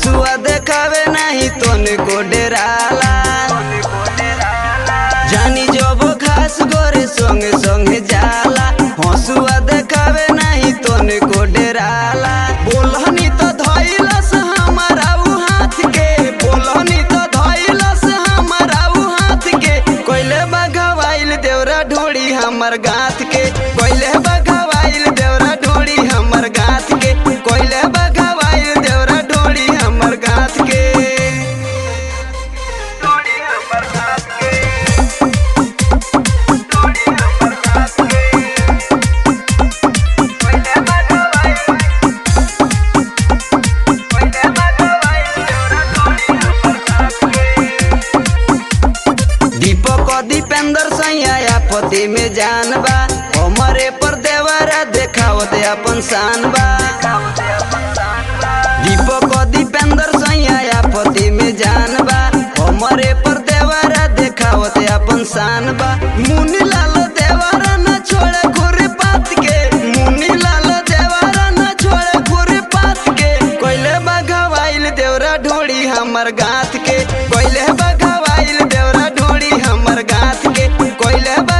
हसुआ देखावे नहीं तोने को डेराला जानी जब घास गोरे संगे संगे जाला हसुआ देखावे नहीं तोने को डेराला बोलहनी तो धइलस हमारा उ हाथ के बोलहनी तो धइलस हमारा उ हाथ के कोइले बगवाइल देवरा ढोड़ी हमर गाथ के कोइले बगवाइल देवरा ढोड़ी हमर गाथ के कोइले बगवाइल देवरा ढोड़ी हमर गाथ के ढोड़ी हमर गाथ के ढोड़ी हमर गाथ के कोइले बगवाइल कोइले बगवाइल देवरा ढोड़ी हमर गाथ के दीपक दीपेंद्र सैया पति में जान बा हमरे पर देवरा देखावत अपन शान बा दीपक दीपेंद्र सैया पति में जान बा हमरे पर देवरा देखावत अपन शान बा मुनि लाल देवरा न छोड़े घुरे पात के मुनि लाल देवरा न छोड़े घुरे पात के कोइले बगवाइल देवरा ढोड़ी हमर गाथ के कोइले बगवाइल देवरा ढोड़ी हमर गाथ के कोइले बा